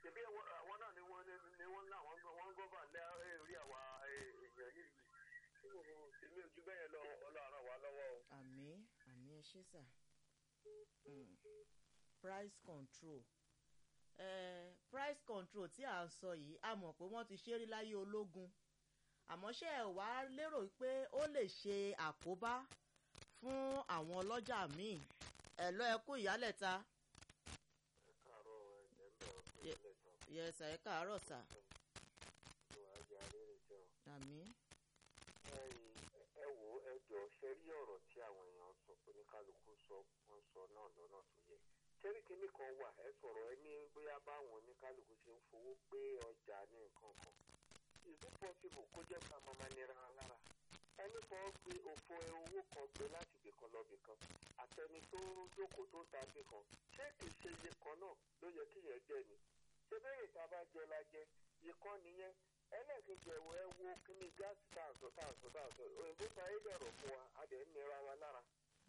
ṣebí àwọn àwọn náà ni wọ́n ní wọ́n náà wọ́n wọ́n gọ́fà lé orí àwa èèyàn yìí èmi ò ju bẹ́ẹ̀ lọ ọlọ́run wa lọ́wọ́ o. àmì àmì ẹ ṣe sà Mm. price control eh, price control tí à ń sọ yìí a mọ̀ pé wọ́n ti ṣe rí láyé ológun àmọ́ ṣé ẹ wá lérò pé ó lè ṣe àkóbá fún àwọn ọlọ́jà míì ẹ̀ lọ́ ẹ kú ìyálẹ̀ta káàárọ̀ ẹ̀ ń bẹ̀ ọ́ pé Ye- ilé ìtàn yẹsà ẹ káàárọ̀ sà tó wàá jẹ́ alẹ́ rẹ̀ jẹun. àmì ẹ wò ẹ jọ ṣe rí ọ̀rọ̀ tí àwọn èèyàn sọ oníkálukú sọ wọ́n sọ náà lọ́nà tó yẹ ṣẹ́rí kínní kan wà ẹ sọ̀rọ̀ ẹ ní bóyá báwọn oníkálukú ṣe ń fowó gbé ọjà ní nǹkan kan is it possible kó jẹ́ ká máa máa nira wa lára ẹni kan gbé òfò owó kan gbé láti ibìkan lọ ibìkan àtẹni tó jókòó tó ń ta ibìkan ṣé kìí ṣe iye kan náà ló yẹ kí yẹn jẹ ni ṣé bẹ́ẹ̀ ìta bá jẹ la jẹ ìkan nìyẹn ẹlẹ́ẹ̀kejì ẹ̀wọ̀ ẹ wo kíní gáàsì tààsọ̀ tààsọ̀ tààsọ̀ òyìnbó ta ayé dẹ̀rọ̀ fún wa a dẹ̀ ń nira wa lára.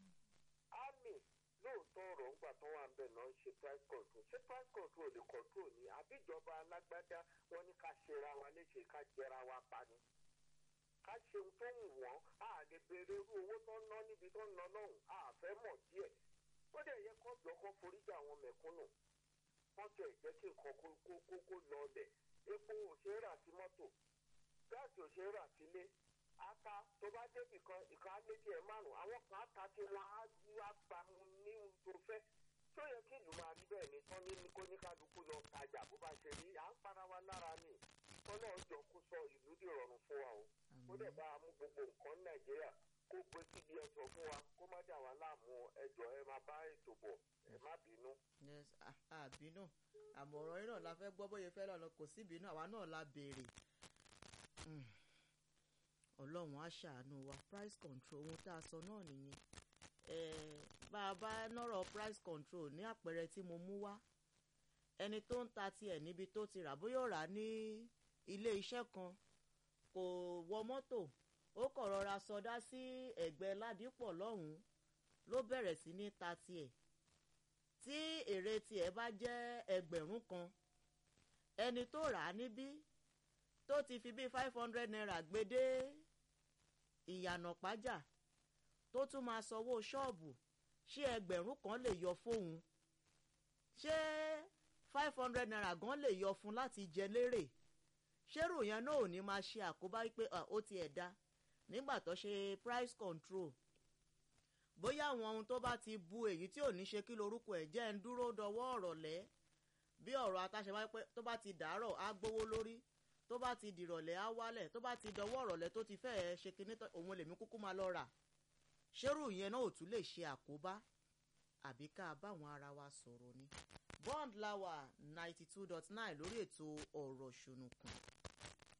ámì lóòótọ́ ọ̀rọ̀ ńgbà tó wà ń bẹ̀ náà ń ṣe price control ṣé price control lè control ni àbíjọba alágbádá wọn ní ká ṣera wa léṣe ká jẹra wa pa ni. ká ṣe ohun tó wù wọ́n a lè béèrè irú owó tó ń ná níbi tó ń ná lọ́hùn a fẹ́ mọ̀ díẹ̀. ó dẹ̀ yẹ kó jọ kó foríjà àwọn mẹ̀kúnnù wọ́n tẹ̀ jẹ́ kí nǹkan kó kó kó kó lọ ọbẹ̀ epo ò ṣe é rà sí mọ́tò gáàsì ò ṣe é rà sílé ata tó bá débì kan ìkan á méjì ẹ̀ márùn àwọn kan á ta tí wọ́n á wá gba ní ohun tó fẹ́ tó yẹ kí ìlú máa rí bẹ́ẹ̀ ni tán ní kó ní kálukú lọ tajà bó bá ṣe rí à ń para wa lára ni tọ́lọ́ jọ kó sọ ìlú di rọrùn fún wa o ó dẹ̀ bá a mú gbogbo nǹkan ní nàìjíríà kó gbé síbi ẹ̀sọ́ fún wa kó má dà wá láàmú ẹjọ́ ẹ máa bá ètò bọ̀ ẹ má bínú. yes ah, àbínú àmọ̀ràn yín náà la fẹ́ gbọ́ bóyá fẹ́ lọ́nà kò sí ìbínú àwa náà la béèrè Mm. ọlọ́run á ṣàánú wa price control ohun tá a sọ náà nìyẹn Eh, bá a bá nọ́rọ̀ price control ní àpẹẹrẹ tí mo mú wá ẹni tó ń ta tiẹ̀ níbi tó ti rà bóyá ó rà á ní ilé iṣẹ́ kan kò wọ mọ́tò ó kọ̀ rọra sọdá sí ẹ̀gbẹ́ ládìpọ̀ lọ́hùn-ún ló bẹ̀rẹ̀ sí ní ta tiẹ̀ tí èrè tiẹ̀ bá jẹ́ ẹgbẹ̀rún kan ẹni tó rà á níbí tó ti fi bíi five hundred naira gbé dé ìyànà pájà tó tún máa sanwó ṣọ́ọ̀bù ṣé ẹgbẹ̀rún kan lè yọ fóun ṣé five hundred naira gan lè yọ fún láti jẹ lérè ṣérò yẹn náà ò ní máa ṣe àkóbá wípé ah, ó tiẹ̀ da nígbà tó ṣe price control bóyá àwọn ohun tó bá ti bu èyí tí ò ní ṣe kí lorúkọ ẹ̀ jẹ́ ń dúró dọwọ́ ọ̀rọ̀ lẹ́ bí ọ̀rọ̀ atáṣe wáyé pé tó bá ti dàárọ̀ á gbówó lórí tó bá ti dìrọ̀lẹ́ á wálẹ̀ tó bá ti dọwọ́ ọ̀rọ̀ lẹ́ tó ti fẹ́ẹ́ ṣe kinní tán òun lèmi kúkú máa lọ rà ṣérù yẹn náà ò tún lè ṣe àkóbá àbí ká báwọn ara wa sọ̀rọ̀ ni bond lawa ninety two dot nine lórí ètò ọ̀rọ̀ ṣùnùkùn